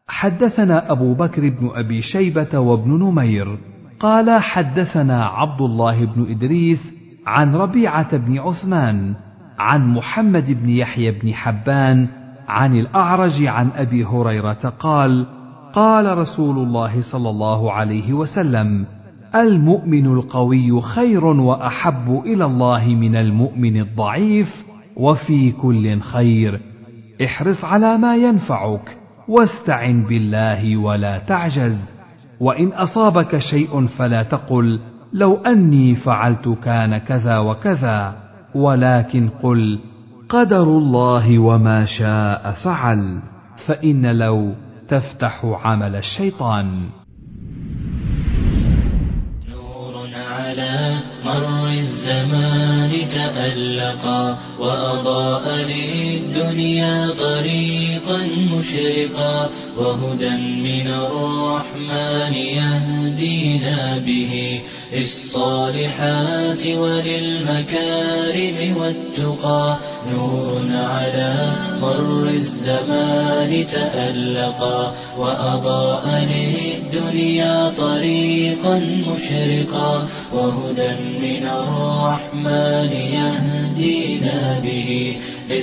حدثنا أبو بكر بن أبي شيبة وابن نمير قال حدثنا عبد الله بن إدريس عن ربيعة بن عثمان عن محمد بن يحيى بن حبان عن الأعرج عن أبي هريرة قال قال رسول الله صلى الله عليه وسلم المؤمن القوي خير وأحب إلى الله من المؤمن الضعيف وفي كل خير احرص على ما ينفعك واستعن بالله ولا تعجز وان اصابك شيء فلا تقل لو اني فعلت كان كذا وكذا ولكن قل قدر الله وما شاء فعل فان لو تفتح عمل الشيطان نور على مر الزمان تألقا وأضاء للدنيا طريقا مشرقا وهدى من الرحمن يهدينا به للصالحات وللمكارم والتقى نور على مر الزمان تألقا وأضاء للدنيا طريقا مشرقا وهدى من الرحمن يهدينا به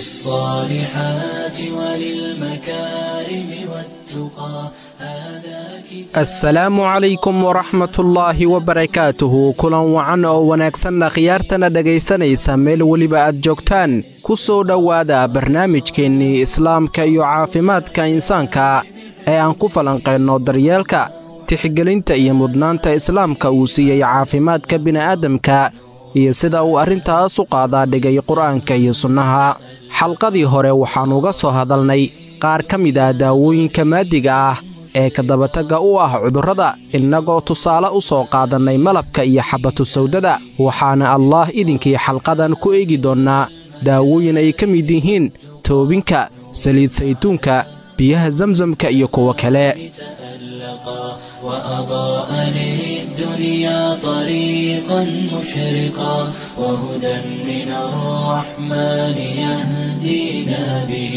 للصالحات وللمكارم والتقى هذا كتاب asalaamu calaykum waraxmatullaahi wabarakaatuhu kulan wacan oo wanaagsanna khiyaartana dhegaysanaysa meel weliba aad joogtaan ku soo dhowaada barnaamijkeennii islaamka iyo caafimaadka insaanka ee aan ku falanqaynno daryeelka tixgelinta iyo mudnaanta islaamka uu siiyey caafimaadka bini'aadamka iyo sida uu arrintaas u qaadaa dhigay qur'aanka iyo sunnaha xalqadii hore waxaannu uga soo hadalnay qaar ka mid ah daawooyinka maadiga ah ee kadabatagga u ah cudurrada innagoo tusaale u soo qaadannay malabka iyo xabbatu sawdada waxaana allaah idinkii xalqadan ku eegi doonnaa daawooyin ay ka mid yihiin toobinka saliid saytuunka biyaha zamsamka iyo kuwo kale تألقا وأضاء للدنيا طريقا مشرقا وهدى من الرحمن يهدينا به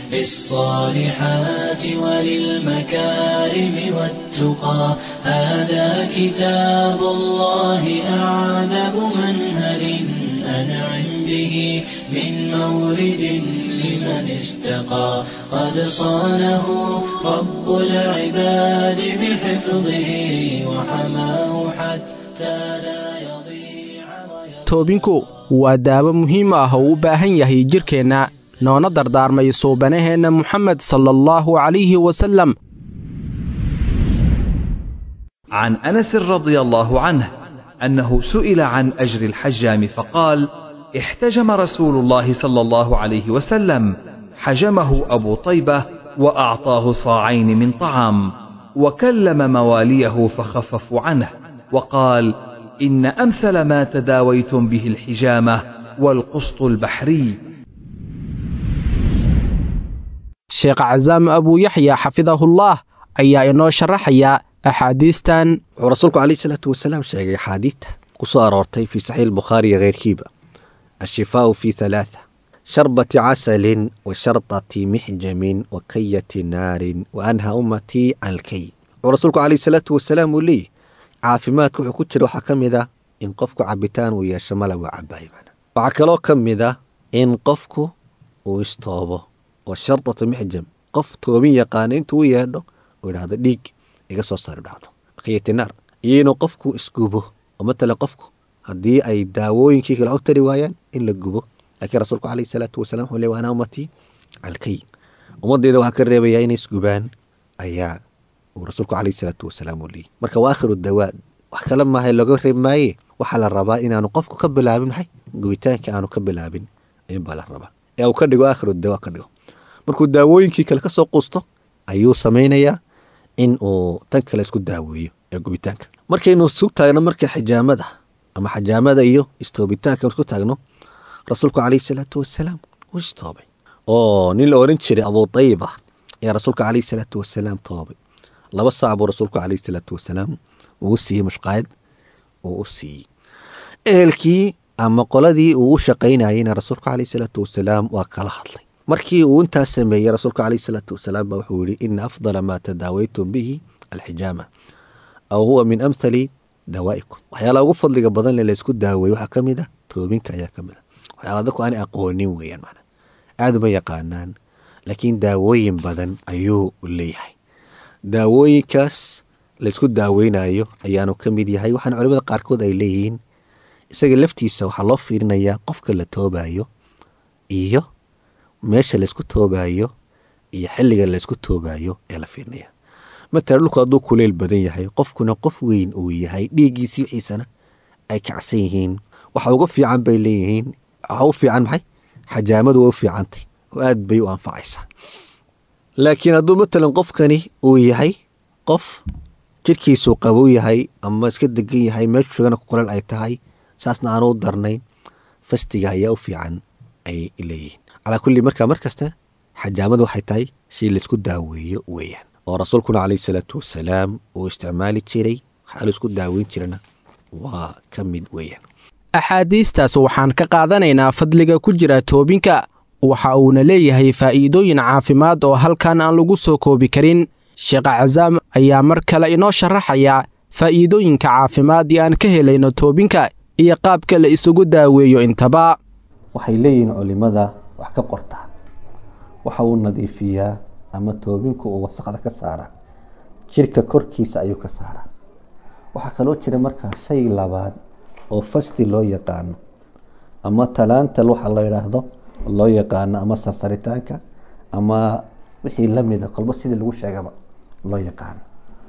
للصالحات وللمكارم والتقى هذا كتاب الله أعذب منهل أنعم به من مورد لمن استقى قد صانه رب العباد بحفظه وحماه حتى لا يضيع ويضيع toobinku waa daawo muhiim ah oo u baahan yahay jidhkeenna noona dardaarmay suubanaheenna muxamed sala allahu calayhi wasallam عن انس رضي الله عنه انه سئل عن اجر الحجام فقال احتجم رسول الله صلى الله عليه وسلم حجمه ابو طيبه واعطاه صاعين من طعام وكلم مواليه فخففوا عنه وقال ان امثل ما تداويتم به الحجامه والقسط البحري sheekh casaam abuu yaxya xafidahullaah ayaa inoo sharaxaya axaadiistan wuxuu rasuulku calayhi salaatu wasalaam sheegay axaadiidta ku soo aroortay fii saxiix albukhaari iyo keyrkiiba ashifaau fii halaatha sharbati casalin wa shardati mixjamin wa kayati naarin wa anha ummatii can alkay wuxuu rasuulku calayhi salaatu wasalaam uu leeyahy caafimaadka wuxuu ku jira waxaa ka mid ah in qofku cabitaan uu yeesho malab waa cabaayo macna waxaa kaloo ka mid ah in qofku uu istoobo oo shardatu mixjam qof toobin yaqaana intuu u yeedho uu idhahdo dhiig iga soo saar idhahdo kayatinaar iyo inuu qofku isgubo oo matala qofku haddii ay daawooyinkii kale u tari waayaan in la gubo laakiin rasuulku calayhi salaatu wasalaam wuxuu leey waana ummatii alkay ummaddeeda waxaa ka reebayaa inay isgubaan ayaa uu rasuulku calayhi salaatu wasalaam uu leeyay marka waa akhiru dawaa wax kale maaha looga reeb maaye waxaa la rabaa inaanu qofku ka bilaabin maxay gubitaanka aanu ka bilaabin ayuunbaa la rabaa ee uu ka dhigo akhiru dawaa ka dhigo markuu daawooyinkii kale ka soo quusto ayuu samaynayaa in uu tan kale isku daaweeyo ee gubitaanka markaynu isu taagno marka xijaamada ama xajaamada iyo istoobitaanka isku taagno rasuulku calayhi salaatu wasalaam uu istoobay oo nin la oran jiray abuu tayiba ayaa rasuulka calayhi salaatu wasalaam toobay laba saac buu rasuulku calayhi salaatu wasalaam uu siiyey mushqaayad uu u siiyey ehelkii ama qoladii uu u shaqaynayeyna rasuulku calayhi salaatu wasalaam waa kala hadlay markii uu intaas sameeyey rasuulka caleyhi salaatu wasalaam baa wuxuu yihi ina afdala maa tadaawaytum bihi alxijaama aw huwa min amthali dawaa'ikum waxyaalaha ugu fadliga badan le laysku daaweeye waxaa ka mid a toobinka ayaa ka mid a waxyaala dadku aanay aqoonin weeyaan macna aada uma yaqaanaan laakiin daawooyin badan ayuu leeyahay daawooyinkaas laysku daaweynayo ayaanu ka mid yahay waxaana culimada qaarkood ay leeyihiin isaga laftiisa waxaa loo fiirinayaa qofka la toobayo iyo meesha laysku toobayo iyo xilliga laysku toobayo ee la fiirinaya matala dhulku hadduu kuleyl badan yahay qofkuna qof weyn uu yahay dhiiggiisii wixiisana ay kacsan yihiin waxa uga fiican bay leeyihiin waxa u fiican maxay xajaamadu way u fiicantay oo aad bay u anfacaysaa laakiin hadduu matalan qofkani uu yahay qof jirkiisuu qabow yahay ama iska degan yahay meeshu shugana kuleel ay tahay saasna aanu u darnayn fastiga ayaa u fiican ay leeyihiin calaa kulli markaa mar kasta xajaamadu waxay tahay si laysku daaweeyo weeyaan oo rasuulkuna caleyhi salaatu wasalaam uu isticmaali jiray waxaa laisku daaweyn jirana waa ka mid weeyaan axaadiistaas waxaan ka qaadanaynaa fadliga ku jira toobinka waxa uuna leeyahay faa'iidooyin caafimaad oo halkan aan lagu soo koobi karin sheekh casaam ayaa mar kale inoo sharaxaya faa'iidooyinka caafimaad ee aan ka helayno toobinka iyo qaabka la isugu daaweeyo intaba waxay leeyihiin culimada wax ka qortaa waxa uu nadiifiyaa ama toobinku uu wasaqda ka saaraa jirka korkiisa ayuu ka saaraa waxaa kaloo jira markaa shay labaad oo fasti loo yaqaano ama talaantal waxa la yidhaahdo loo yaqaano ama sarsaritaanka ama wixii lamida kolba sidii lagu sheegaba loo yaqaano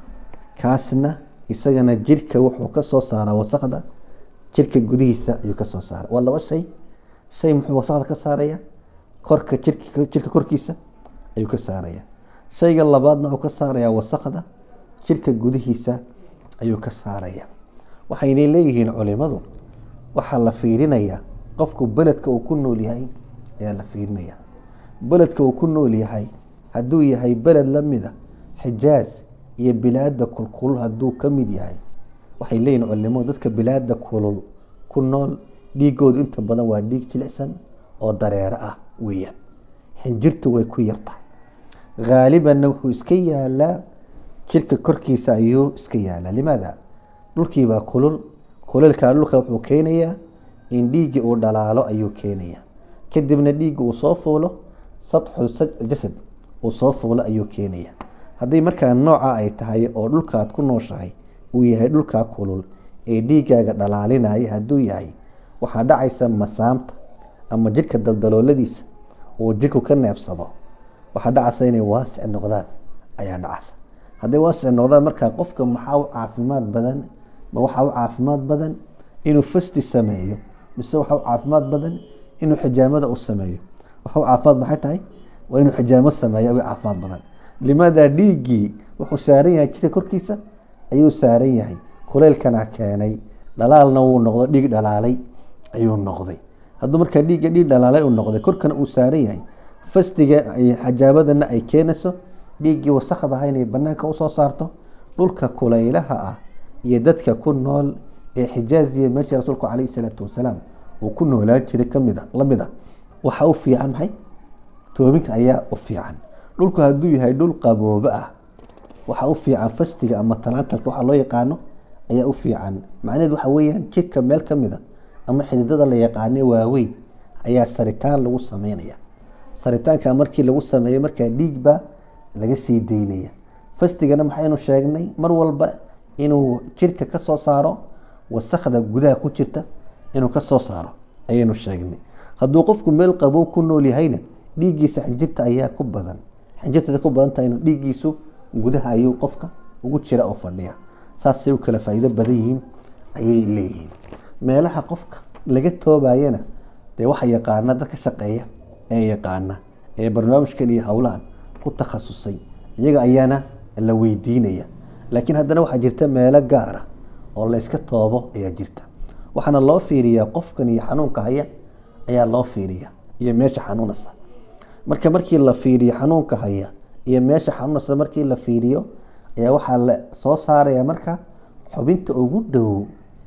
kaasna isagana jirka wuxuu ka soo saaraa wasaqda jirka gudihiisa ayuu ka soo saara waa laba shay shay muxuu wasaqda ka saaraya korka jirka jirka korkiisa ayuu ka saaraya shayga labaadna uu ka saaraya wasaqda jirka gudihiisa ayuu ka saaraya waxaynay leeyihiin culimadu waxaa la fiirinayaa qofku beledka uu ku nool yahay ayaa la fiirinaya beledka uu ku nool yahay hadduu yahay beled lamida xijaaz iyo bilaada kulkulul hadduu ka mid yahay waxay leeyihin culimadu dadka bilaada kulul ku nool dhiigoodu inta badan waa dhiig jilicsan oo dareero ah weeyaan xinjirtu way ku yartahay haalibanna wuxuu iska yaalaa jirka korkiisa ayuu iska yaalaa limaada dhulkiibaa kulul kuleelkaa dhulka wuxuu keenayaa in dhiiggii uu dhalaalo ayuu keenayaa kadibna dhiigga uu soo fuulo sadxul jasad uu soo fuulo ayuu keenaya haddii markaa nooca ay tahay oo dhulkaad ku nooshahay uu yahay dhulkaa kulul ee dhiiggaaga dhalaalinaya hadduu yahay waxaa dhacaysa masaamta ama jirka daldalooladiisa uu jirku ka neebsado waxaa dhacaysa inay waasic noqdaan ayaa dhacaysa hadday waasic noqdaan markaa qofka maxaa u caafimaad badan ma waxaa u caafimaad badan inuu fasti sameeyo mise waxaa u caafimaad badan inuu xijaamada u sameeyo waxa u caafimaad maxay tahay waa inuu xijaamo sameeyo way caafimaad badan limaada dhiiggii wuxuu saaran yahay jirka korkiisa ayuu saaran yahay kuleylkana keenay dhalaalna wuu noqdo dhiig dhalaalay ayuu noqday hadduu markaa dhiigga dhiig dhalaalay uu noqday korkana uu saaran yahay fastiga xajaamadana ay keenayso dhiiggii wasakdaha inay banaanka usoo saarto dhulka kuleylaha ah iyo dadka ku nool ee xijaaziya meeshii rasuulku caleyhi salaatu wasalaam uu ku noolaan jiray kamid a lamid a waxaa u fiican maxay toobinka ayaa u fiican dhulku hadduu yahay dhul qaboobo ah waxaa u fiican fastiga ama talaantalka waxa loo yaqaano ayaa u fiican macnaheed waxa weeyaan jirka meel ka mid a ama xididada la yaqaane waaweyn ayaa saritaan lagu sameynaya saritaanka markii lagu sameeyo markaa dhiigbaa laga sii daynaya fastigana maxaynu sheegnay mar walba inuu jirka ka soo saaro wasakda gudaha ku jirta inuu ka soo saaro ayaynu sheegnay hadduu qofku meel qabow ku nool yahayna dhiiggiisa xinjirta ayaa ku badan xinjirtada ku badan tahayna dhiiggiisu gudaha ayuu qofka ugu jira oo fadhiya saasay u kala faa'iido badan yihiin ayay leeyihiin meelaha qofka laga toobayana dee waxa yaqaana dad ka shaqeeya ee yaqaana ee barnaamijkan iyo howlahan ku takhasusay iyaga ayaana la weydiinaya laakiin haddana waxaa jirta meelo gaara oo layska toobo ayaa jirta waxaana loo fiiriyaa qofkan iyo xanuunka haya ayaa loo fiiriya iyo meesha xanuunasa marka markii la fiiriyo xanuunka haya iyo meesha xanuunasa markii la fiiriyo ayaa waxaa la soo saaraya marka xubinta ugu dhow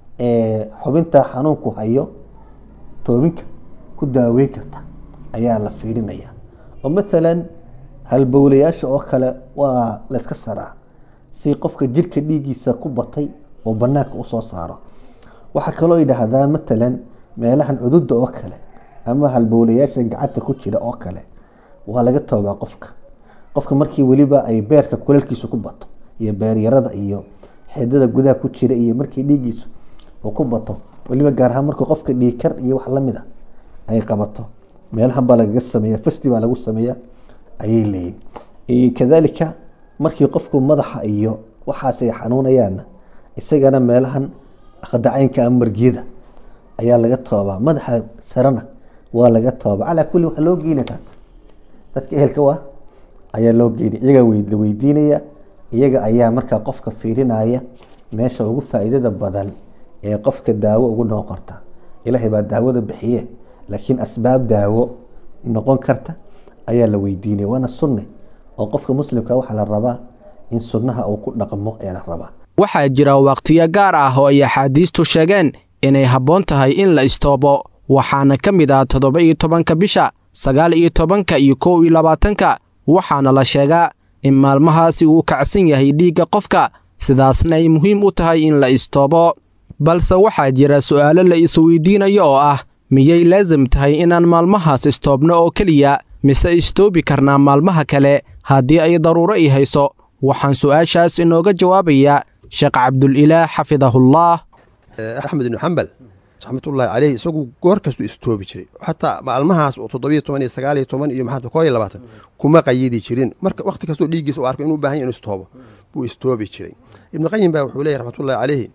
ee xubinta xanuunku hayo toobinka ku daaweyn karta ayaa la fiirinaya oo maalan halbowlayaasha oo kale waa layska saraa si qofka jirka dhiiggiisa ku batay oo banaanka usoo saaro waxaa kaloo yidhaahdaa matalan meelahan cududa oo kale ama halbowlayaasha gacanta ku jira oo kale waa laga toobaa qofka qofka markii weliba ay beerka kulalkiisu ku bato iyo beeryarada iyo xeedada gudaha ku jira iyo markii dhiiggiisu uu ku bato weliba gaar ahaan markuu qofka dhiigkar iyo wax lamid a ay qabato meelahan baa lagaga sameeya fasti baa lagu sameeya ayay leeyihin kadalika markii qofku madaxa iyo waxaas ay xanuunayaanna isagana meelahan khadacaynka ama margiyada ayaa laga toobaa madaxa sarena waa laga toobaa calaa kulli waxaa loo geyna kaas dadka ehelka waa ayaa loo geynay iyagaa la weydiinaya iyaga ayaa markaa qofka fiirinaya meesha ugu faa'iidada badan ee qofka daawo ugu noqon karta ilaahay baa daawada bixiye laakiin asbaab daawo noqon karta ayaa la weydiinaya waana sunne oo qofka muslimka waxaa la rabaa in sunnaha uu ku dhaqmo ayaa la rabaa waxaa jira wakhtiyo gaar ah oo ay axaadiistu sheegeen inay habboon tahay in la istoobo waxaana ka mid ah toddoba iyo tobanka bisha sagaal iyo tobanka iyo kow iyo labaatanka waxaana la sheegaa in maalmahaasi uu kacsan yahay dhiigga qofka sidaasna ay muhiim u tahay in la istoobo balse waxaa jira su'aalo la isweydiinayo oo ah miyay laasim tahay inaan maalmahaas istoobno oo keliya mise istoobi karnaa maalmaha kale haddii ay daruuro i hayso waxaan su'aashaas inooga jawaabayaa sheekh cabdulilaah xafidahullah axmed ibnu xambal raxmatullaahi caleyh isagu goor kastuu istoobi jiray xataa maalmahaas oo toddobiyo toban iyo sagaal iyo toban iyo maxaa koo iyo labaatan kuma qayidi jirin marka wakhti kastoo dhiiggiisa u arko inuu u baahan yahy inu istoobo buu istoobi jiray ibnu qayim baa wuxuu leeyahy raxmatullahi caleyhi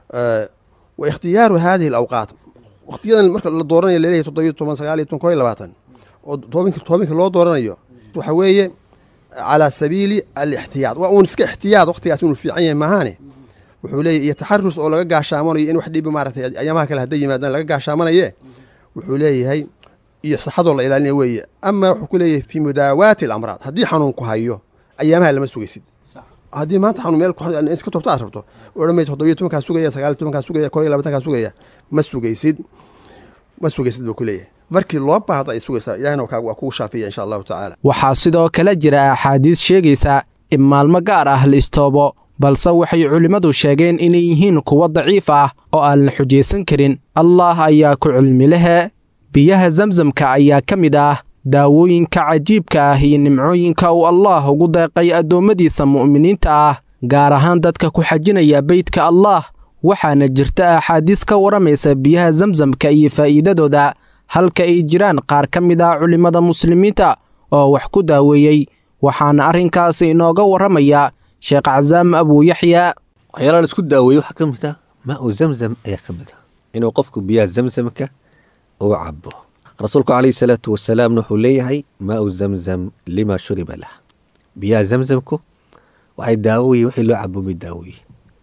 wa ikhtiyaaru haadihi alawqaat wakhtiyadan marka la dooranayo laleeyahy toddobiyo toban sagaal iyo toban koo iyo labaatan oo toobinka toobinka loo dooranayo waxa weeye calaa sabiili alixtiyaad waa uun iska ixtiyaad wakhtigaas inuu fiican yahay maahaane wuxuu leeyahy iyo taxarus oo laga gaashaamanayo in wax dhibi maaragtay ayaamaha kale hadday yimaadaan laga gaashaamanaye wuxuu leeyahay iyo saxadoo la ilaalinaya weeye ama wuxuu ku leeyahay fii mudaawaati alamraad haddii xanuun ku hayo ayaamaha lama sugaysid haddii maanta xanuun meel iska toobta aad rabto odhan maysa toddobiyo tobankaa sugaya sagaal tobankaa sugaya koo iyo labaatankaa sugaya ma sugaysid ma sugaysid buu ku leeyahay markii loo baahdo ay sugaysaa ilahina waa kugu shaafiya insha allahu tacaala waxaa sidoo kale jira axaadiis sheegaysa in maalmo gaar ah la istoobo balse waxay culimmadu sheegeen inay yihiin kuwo daciif ah oo aan la xujaysan karin allah ayaa ku cilmi lehe biyaha zamsamka ayaa ka mid ah daawooyinka cajiibka ah iyo nimcooyinka uu allaah ugu deeqay addoommadiisa mu'miniinta ah gaar ahaan dadka ku xajinaya beydka allaah waxaana jirta axaadiis ka warramaysa biyaha zamsamka iyo faa'iidadooda halka ay jiraan qaar ka mid ah culimmada muslimiinta oo wax ku daaweeyey waxaana arrinkaasi inooga warramaya sheekh casaam abuuyaxya waxyaalaha la isku daaweeye waxaa ka mid ah maa-u zamzam ayaa ka mid ah inuu qofku biyaha zamzamka uu cabo rasuulku calayhi salaatu wasalaamna wuxuu leeyahay maa-u zamzam lima shuriba lah biyaha zamzamku waxay daawoyi wixii loo cabo mid daawoye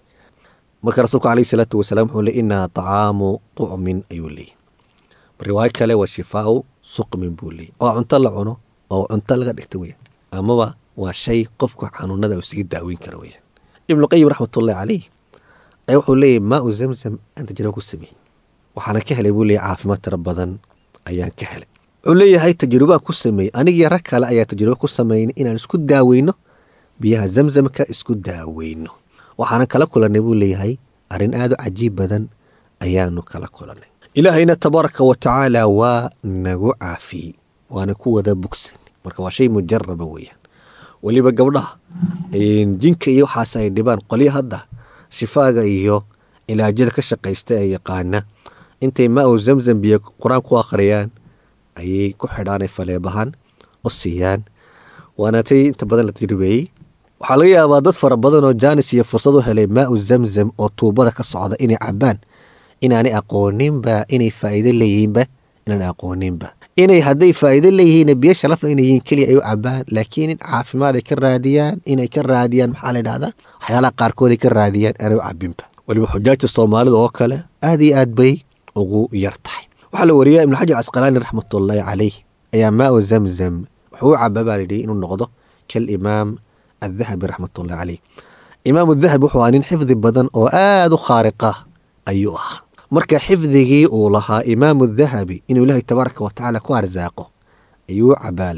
marka rasuulku calayhi salaatu wasalaam wuxuu leey inaa طacaamu طucmin ayuu leeyahy riwaayo kale waa shifaau suqmin buu leeyay oo cunto la cuno oo cunto laga dhigta weya amaba waa shay qofku xanuunada uu isaga daaweyn kara weya ibnuqayim raxmatullahi caleyh ayaa wuxuu leeyahy maa-u zamzam aan tajriba ku sameeyey waxaana ka helay buu leeyahy caafimaad tiro badan ayaan ka helay wuxuu leeyahay tajribaan ku sameeyey anigii rag kale ayaa tajribo ku sameynay inaan isku daaweyno biyaha zamzamka isku daaweyno waxaana kala kulannay buu leeyahay arrin aad u cajiib badan ayaanu kala kulannay ilaahayna tabaaraka wa tacaala waa nagu caafiyey waana ku wada bogsan marka waa shay mujaraba weeyaan weliba gabdhaha jinka iyo waxaas ay dhibaan qolyo hadda shifaaga iyo ilaajada ka shaqaysta ee yaqaana intay maa-u zamzam biyo qur-aan ku akhriyaan ayay ku xidhaan ay faleebahaan u siiyaan waana tay inta badan la tajribeeyey waxaa laga yaabaa dad fara badan oo jaanis iyo fursad u helay maa-u zamzam oo tuubada ka socda inay cabaan inaanay aqooninba inay faa'iido leeyihiinba inaanay aqooninba inay hadday faa'iido leeyihiin biyo shalafla inay yihiin keliya ay u cabaan laakiin caafimaad ay ka raadiyaan inay ka raadiyaan maxaa la dhahdaa waxyaalaha qaarkood ay ka raadiyaan aanay u cabinba weliba xujaajta soomaalida oo kale aad iyo aad bay ugu yar tahay waxaa la wariyaa ibnu xajar casqalaani raxmatullaahi caleyh ayaa maa-u zamzam wuxuu u caba baa layidhi inuu noqdo kalimaam addahabi raxmatullahi caleyh imaamu dahabi wuxuu ahaa nin xifdi badan oo aada u khaariqa ayuu ahaa marka xifdigii uu lahaa imaamu dahabi inuu ilaahay tabaaraka wa tacaala ku arsaaqo ayuu cabaa layidhi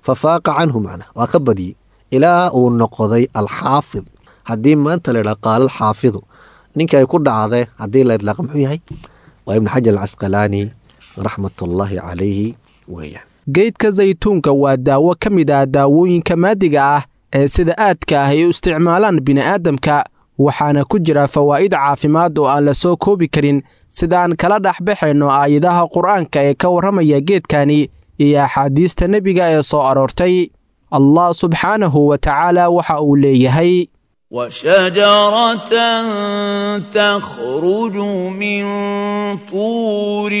fa faaqa canhu macna waa ka badiyey ilaa uu noqday alxaafid haddii maanta laydhaha qaala alxaafidu ninka ay ku dhacday haddii la idlaaqa muxuu yahay waa ibnu xajar alcasqalaani raxmatullaahi calayhi weeyaan geydka saytuunka waa daawo ka mid ah daawooyinka maadiga ah ee sida aadka ah ay u isticmaalaan bini'aadamka waxaana ku jira fawaa'id caafimaad oo aan la soo koobi karin sida aan kala dhex baxayno aayadaha qur'aanka ee ka warramaya geedkani iyo axaadiista nebiga ee soo aroortay allah subxaanahu wa tacaala waxa uu leeyahay وشجرة تخرج من طور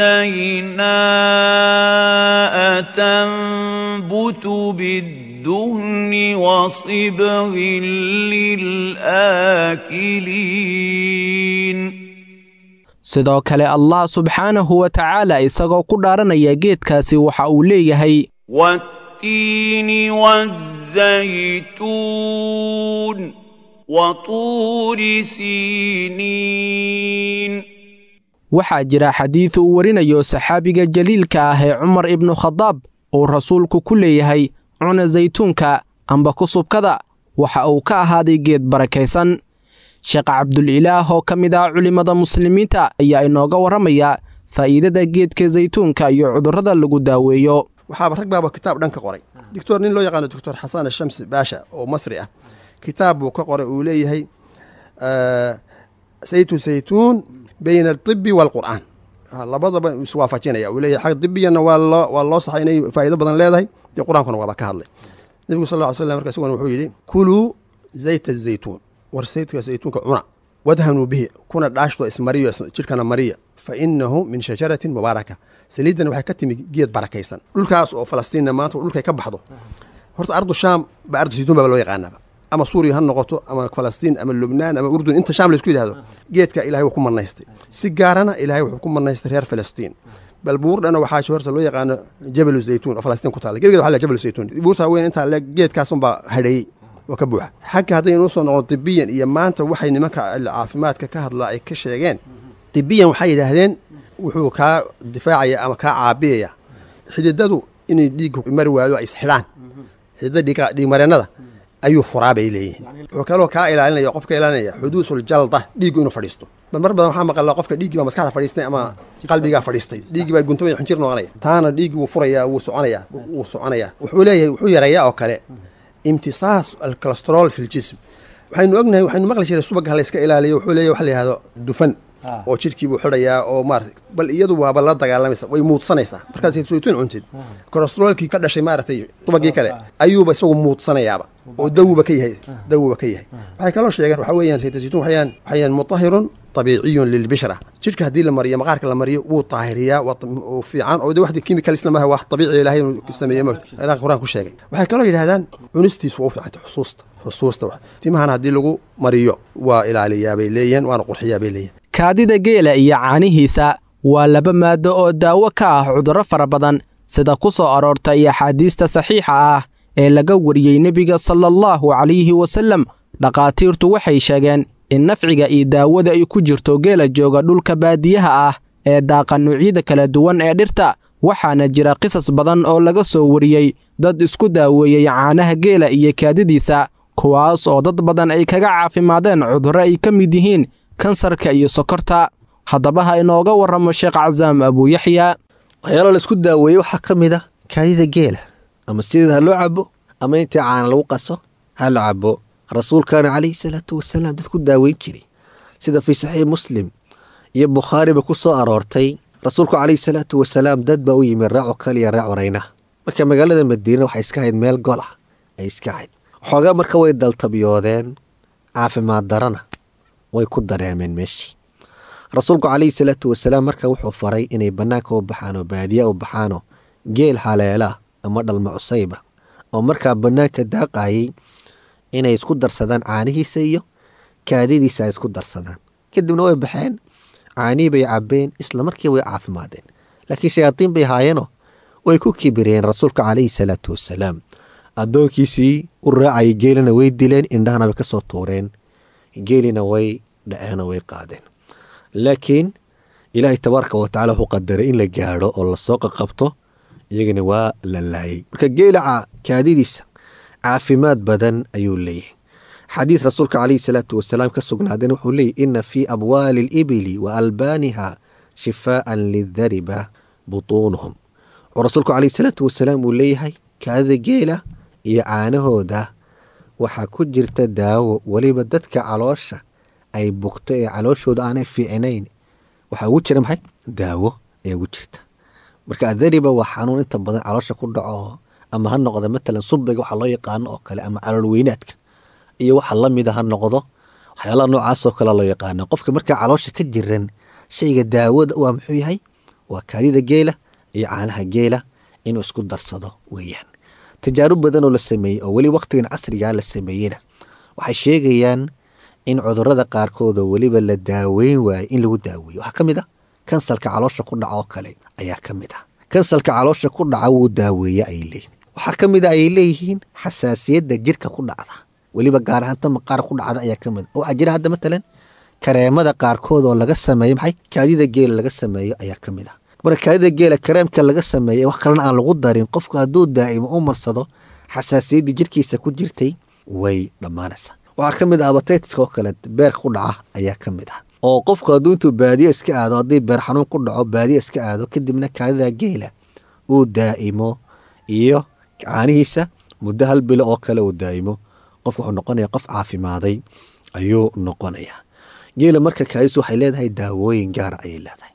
سيناء تنبت بالدهن وصبغ للآكلين sidoo kale allah subxaanahu wa tacaala isagoo ku dhaaranaya geedkaasi waxa uu leeyahay والتين والزيتون وطور سينين waxaa jira xadiid uu warinayo saxaabiga jaliilka ah ee cumar ibnu khadaab uu rasuulku ku leeyahay cuna saytuunka amba kusubkada waxa uu ka ahaaday geed barakaysan sheekh cabdulilaah oo ka mid ah culimmada muslimiinta ayaa inooga warramaya faa'iidada geedka saytuunka iyo cudurrada lagu daaweeyo waxaaba rag baaba kitaab dhan ka qoray doctor nin loo yaqaano doctor xasan ashamsi baasha oo masri ah kitaab buu ka qoray uu leeyahay saytu saytuun bayna altibi waalqur'aan labadaba iswaafajinaya uu leeyahay xag dibiyana waa loo waa loo saxay inay faa'iido badan leedahay dee qur-aankuna waaba ka hadlay nebigu sal lla ly slam marka isaguna wuxuu yidhi kuluu zayta azaytuun war saytka saytuunka cuna wadhanuu bihi kuna dhaashto ismariyo jidhkana mariya fa inahu min shajaratin mubaaraka saliiddan waxay ka timi geed barakaysan dhulkaas oo falastiinna maanta dhulkay ka baxdo horta ardu shaam ba ardu saytuun baba loo yaqaanaba ama suuriya ha noqoto ama falastiin ama lubnaan ama urdun inta shaam laisku yidhahdo geedka ilahay wuu ku manaystay si gaarana ilahay wuxuu ku manaystay reer falastiin bal buur dhana waxaa horta loo yaqaano jabalu zaytuun oo falastiin ku taala gebigeed waxa la jabalu zaytuun buurta weyn intaa le geedkaasunbaa hadheeyey oo ka buuxa xagga haddaynu usoo noqon tibiyan iyo maanta waxay nimanka caafimaadka ka hadlaa ay ka sheegeen tibiyan waxay yidhaahdeen wuxuu kaa difaacaya ama kaa caabiyaya xididadu inay dhiigga mari waayo ay isxidhaan xididada dhiigmareennada ayuu furaa bay leeyihiin wuxuu kaloo kaa ilaalinaya qof ka ilaalinaya xuduusul jalda dhiiggu inuu fadhiisto mar badan waxaa maqalaa qofka dhiiggii baa maskaxda fadhiistay ama qalbigaa fadhiistay dhiiggii baa guntamaya xinjir noqonaya taana dhiiggii wuu furayaa wuu soconayaa wuu soconayaa wuxuu leeyahay wuxuu yareeyaa oo kale imtisaas alcholestrool fi ljism waxaynu ognahay waxaynu maqli jiray subagga layska ilaaliyo wuxuu leeyahy waxa la yihahdo dufan oo jidhkii buu xidhayaa oo maarata bal iyadu waaba la dagaalamaysa way muudsanaysaa markaad saytuun cuntid kolestroolkii ka dhashay maaragtay subagii kale ayuuba isagu muudsanayaaba oo dawuba ka yahay dawuba ka yahay waxay kaloo sheegeen waxa weeyaan saytuun waxayaan waxayaan mutahirun طبيعي للبشرة جيرك هدي لمرية مقارك لمرية وو طاهرية وفي عن أو واحد كيميكال إسلام هو طبيعي لهي سمية موت أنا قرآن كل شيء waxay kaloo yidhahdaan cunistiis waa u fiicanta xusuusta xusuusta timahana haddii lagu mariyo waa ilaaliyaa bay leeyihiin waana qurxiyaa bay leeyihin kaadida geela iyo caanihiisa waa laba maado oo daawo ka ah cudurro fara badan sida ku soo aroortay axaadiista saxiixa ah ee laga wariyey nebiga sala allahu calayhi wasallam dhakhaatiirtu waxay sheegeen in nafciga iyo daawada ay ku jirto geela jooga dhulka baadiyaha ah ee daaqa nuucyada kala duwan ee dhirta waxaana jira qisas badan oo laga soo wariyey dad isku daaweeyey caanaha geela iyo kaadidiisa kuwaas oo dad badan ay kaga caafimaadeen cudurro ay ka mid yihiin kansarka iyo sokorta haddaba ha inooga warramo sheekh casaam abuuyaxya waxyaalo la isku daaweeye waxaa ka mid a kaadida geela ama sideed ha loo cabo ama intii caana lagu qaso ha la cabo rasuulkaana calayhi salaatu wasalaam dad ku daaweyn jiray sida fii saxiix muslim iyo bukhaariba ku soo aroortay rasuulku calayhi salaatu wasalaam dad baa u yimid raaco kaliya raac oraynaha marka magaalada madiina waxay iska hayd meel gol ah ay iska hayd xoogaa marka way daltabyoodeen caafimaad darana way ku dareemeen meeshii rasuulku calayhi salaatu wasalaam marka wuxuu faray inay bannaanka u baxaan oo baadiya u baxaanoo geel haleela ama dhalma cusayba oo markaa bannaanka daaqayay inay isku darsadaan caanihiisa iyo kaadidiisa ay isku darsadaan kadibna way baxeen caanihii bay cabbeen isla markii way caafimaadeen laakiin shayaadiin bay haayeenoo way ku kibireen rasuulka calayhi salaatu wasalaam addoonkiisii u raacayay geelina way dileen indhahana bay ka soo tuureen geelina way dhaceenoo way qaadeen laakiin ilaahay tabaaraka wa tacala wuxuu qadaray in la gaadho oo lasoo qaqabto iyagana waa la laayay marka geela kaadidiisa caafimaad badan ayuu leeyahay xadiid rasuulka calayhi salaatu wasalaam ka sugnaadeen wuxuu leeyahy ina fii abwaali alibili wa albaaniha shifaa'an lidariba butuunuhum wuxuu rasuulku calayhi salaatu wasalaam uu leeyahay kaadida geela iyo caanahooda waxaa ku jirta daawo weliba dadka caloosha ay bugto ee calooshooda aanay fiicnayn waxaa ugu jira maxay daawo ayaa ugu jirta marka adariba waa xanuun inta badan caloosha ku dhaco ama ha noqdo matalan subiga waxa loo yaqaano oo kale ama calool weynaadka iyo waxa lamida ha noqdo waxyaalaha noocaasoo kale loo yaqaano qofka markaa caloosha ka jiran shayga daawada waa muxuu yahay waa kaadida geela iyo caanaha geela inuu isku darsado weeyaan tajaarub badanoo la sameeyey oo weli wakhtigan casrigaa la sameeyena waxay sheegayaan in cudurada qaarkood oo weliba la daaweyn waayo in lagu daaweeyo waxaa ka mid ah kansalka caloosha ku dhaca oo kale ayaa ka mid ah kansalka caloosha ku dhaca wuu daaweeye ayay leeyihin waxaa ka mid a ayay leeyihiin xasaasiyadda jirka ku dhacda weliba gaar ahaanta maqaar ku dhacda ayaa ka mid a waxaa jira hadda matalan kareemada qaarkood oo laga sameeyo maxay kaadida geela laga sameeyo ayaa ka mid ah marka kaadida geela kareemka laga sameeya wax kalena aan lagu darin qofku hadduu daa'imo u marsado xasaasiyaddii jirkiisa ku jirtay way dhammaanaysaa waxaa ka mid ah abataytiska oo kale beerka ku dhaca ayaa ka mid ah oo qofku hadduu intuu baadiye iska aado haddii beer xanuun ku dhaco baadiye iska aado kadibna kaadida geela uu daa'imo iyo caanihiisa muddo hal bilo oo kale uu daa'imo qof wuxuu noqonaya qof caafimaaday ayuu noqonayaa geela marka kaadisu waxay leedahay daawooyin gaara ayay leedahay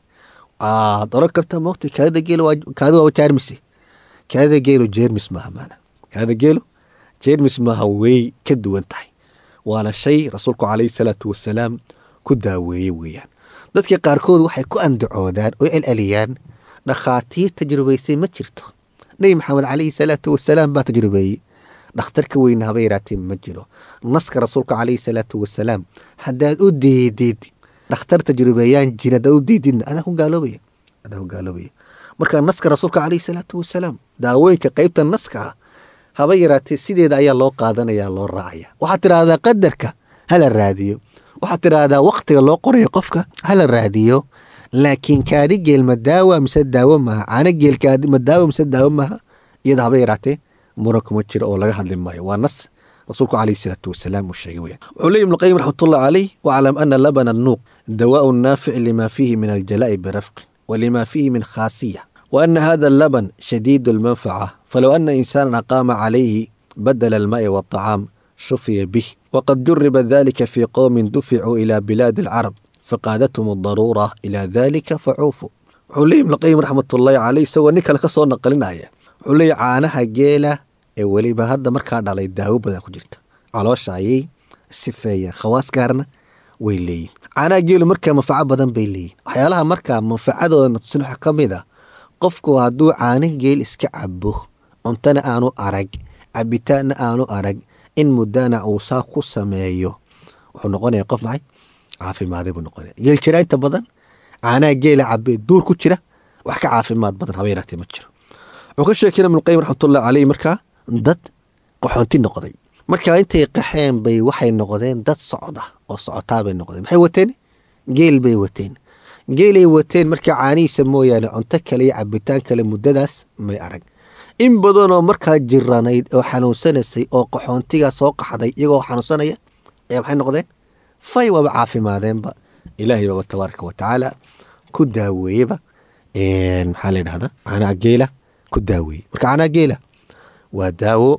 waad oran kartaa mogta kaadida geelo kaadi waa jeermise kaadida geelo jeermis maaha maana kaadida geelo jeermis maaha way ka duwan tahay waana shay rasuulku calayhi salaatu wasalaam ku daaweeyey weeyaan dadka qaarkood waxay ku andacoodaan oo celceliyaan dhakhaatiir tajrubaysay ma jirto nebi maxamed calayhi salaatu wasalaam baa tajrubeeyey dhakhtarka weyne haba yaraatee ma jiro naska rasuulka calayhi salaatu wasalaam haddaad u deedid dhakhtar tajrubeeyaan jira haddaad u deedidna adaa ku gaaloobaya adaa ku gaaloobaya marka naska rasuulka calayhi salaatu wasalaam daawooyinka qeybta naska ah haba yaraatee sideeda ayaa loo qaadanaya loo raacaya waxaad tidhaahdaa qadarka hala raadiyo waxaad tidhaahdaa waktiga loo qorayo qofka hala raadiyo laakiin kaadi geel ma daawa mise daawo maaha caano geel kaadi ma daawo mise daawo maaha iyada haba yaraatee muran kuma jiro oo laga hadli maayo waa nas rasuulku calayhi salaatu wasalaam uu sheegay weyaan wuxuu leeyi ibnu qayim raxmatullahi caleyh waclam ana labana annuuq dawaa'u naafic lima fiihi min aljalaa'i birafqin walima fiihi min khaasiya وأن هذا اللبن شديد المنفعة فلو أن إنسانا أقام عليه بدل الماء والطعام شفي به وقد جرب ذلك في قوم دفعوا إلى بلاد العرب فقادتهم الضرورة إلى ذلك فعوفوا عليم لقيم رحمة الله عليه سوى نيكا لك صور نقلنا آية علي عانها جيلة ولي بهذا مركا على الداو بدا كجرت على شعي سفايا خواص كارنا ويلي عانا جيلو مركا منفعة بدن بيلي وحيالها مركا منفعة نتصنح كميدا qofku hadduu caano geel iska cabo cuntana aanu arag cabitaanna aanu arag in muddana uu saa ku sameeyo wuxuu noqonaya qof maxay caafimaaday buu noqonaya geel jira inta badan caanaha geela cabee duur ku jira wax ka caafimaad badan haba yaraatee ma jiro wuxuu ka sheekina ibnuqayim raxmatullahi caleyh markaa dad qaxoonti noqday markaa intay qaxeen bay waxay noqdeen dad socda oo socotaa bay noqdeen maxay wateen geel bay wateen geelay wateen markaa caanihiisa mooyaane cunto kale iyo cabitaan kale muddadaas may arag in badanoo markaa jiranayd oo xanuunsanaysay oo qaxoontigaa soo qaxday iyagoo xanuunsanaya ayaa maxay noqdeen fay waaba caafimaadeenba ilaahay baaba tabaaraka wa tacaala ku daaweeyeba maxaa la yidhahda caanaha geela ku daaweeye marka caanaha geela waa daawo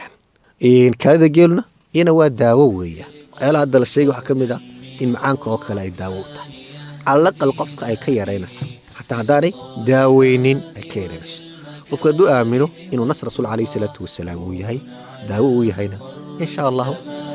weeyaan kaadida geeluna iyana waa daawo weeyaan waxyaalaha hadda la sheegay waxaa ka mid ah in macaanka oo kale ay daawo u tahay calaqal qofka ay ka yaraynaysa xataa haddaanay daaweynin ay ka yaraynayso qofku hadduu aamino inuu nas rasuul calayhi salaatu wasalaam uu yahay daawo uu yahayna in sha allahu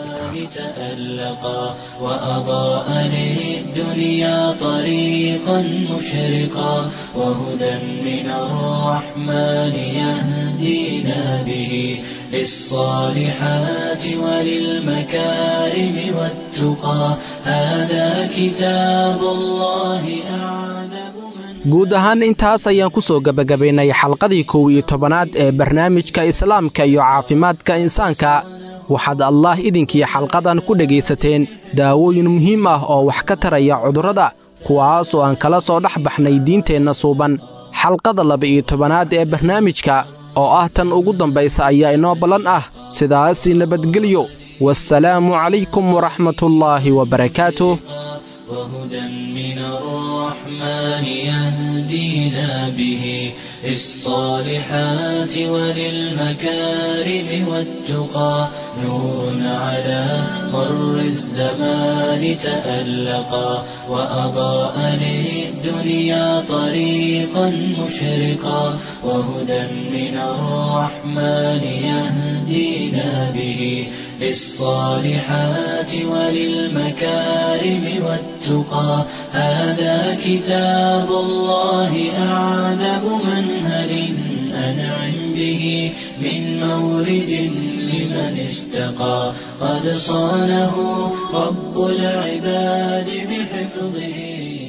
تألقا وأضاء للدنيا طريقا مشرقا وهدى من الرحمن يهدينا به للصالحات وللمكارم والتقى هذا كتاب الله أعذب من guud ahaan intaas ayaan ku soo gebagabaynay xalqadii kow iyo tobanaad ee barnaamijka islaamka iyo caafimaadka insaanka waxaad allaah idinkii xalqadan ku dhegaysateen daawooyin muhiim ah oo wax ka taraya cudurrada kuwaas oo aan kala soo dhex baxnay diinteenna suuban xalqada laba-iyo tobanaad ee barnaamijka oo ah tan ugu dambaysa ayaa inoo ballan ah sidaasi nabadgelyo wasalaamu calaykum waraxmatullaahi wabarakaatuh وهدى من الرحمن يهدينا به للصالحات وللمكارم والتقى نور على مر الزمان تألقا وأضاء للدنيا طريقا مشرقا وهدى من الرحمن يهدينا به للصالحات وللمكارم والتقى هذا كتاب الله أعذب منهل أنعم به من مورد لمن استقى قد صانه رب العباد بحفظه